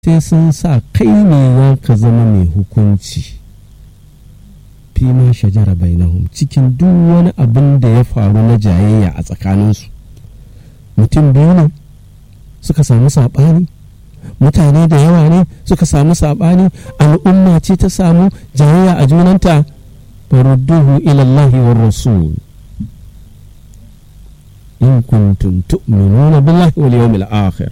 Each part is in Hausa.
sai sun sa kai ne za ka zama mai hukunci fi ma shajara bainahum cikin duk wani abin da ya faru na jayayya a tsakaninsu mutum biyu ne suka samu saɓani mutane da yawa ne suka samu saɓani al'umma ce ta samu jayayya a junanta farudduhu ilallahi wa rasul in kuntum tu'minuna billahi wal yawmil akhir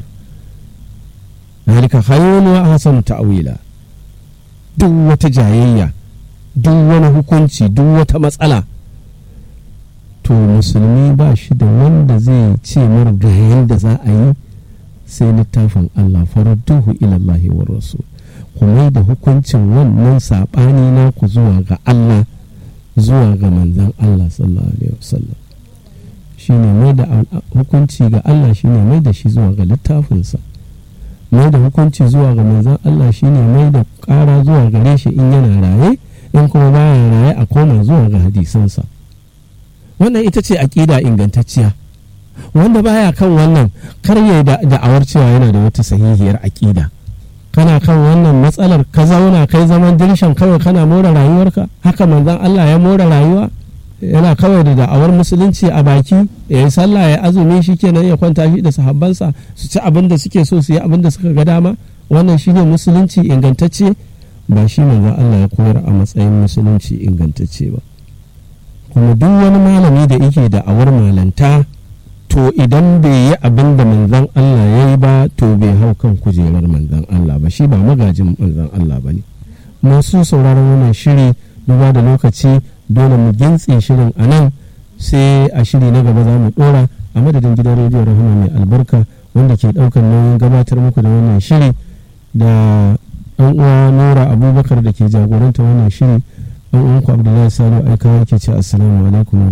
ذلك خير وأحسن تأويلا duk wata jayayya duk wani hukunci duk wata matsala to musulmi ba shi da wanda zai ce mar ga yadda za a yi sai littafin Allah faradduhu ilallahi wa rasul kuma da hukuncin wannan saɓani na ku zuwa ga Allah zuwa ga manzan Allah sallallahu alaihi wasallam shine mai da hukunci ga Allah shine mai da shi zuwa ga littafinsa mai da hukunci zuwa ga manzan Allah shine mai da ƙara zuwa gare shi in yana raye in kuma baya raye a koma zuwa ga hadisansa wannan ita ce aƙida ingantacciya wanda baya kan wannan kar ya da'awar cewa yana da wata sahihiyar aƙida kana kan wannan matsalar ka zauna kai zaman dirshan kawai kana more rayuwarka haka manzan Allah ya more rayuwa yana kawai da da'awar musulunci a baki ya yi sallah ya azumi shi kenan ya kwanta shi da sahabbansa su ci abin da suke so su yi abin da suka ga dama wannan shine musulunci ingantacce ba shi manzon Allah ya koyar a matsayin musulunci ingantacce ba kuma duk wani malami da yake da'awar malanta to idan bai yi abin da manzon Allah ya yi ba to bai hau kan kujerar manzon Allah ba shi ba magajin manzon Allah ba ne masu sauraron wannan shiri duba da lokaci dole mu gintse shirin a nan sai a shiri na gaba za mu dora a madadin gidan rediyo rahama mai albarka wanda ke daukar nauyin gabatar muku da wannan shiri da ɗan uwa nura abubakar da ke jagoranta wannan shiri ɗan uwanku abdullahi salo aikawa ke ce assalamu alaikum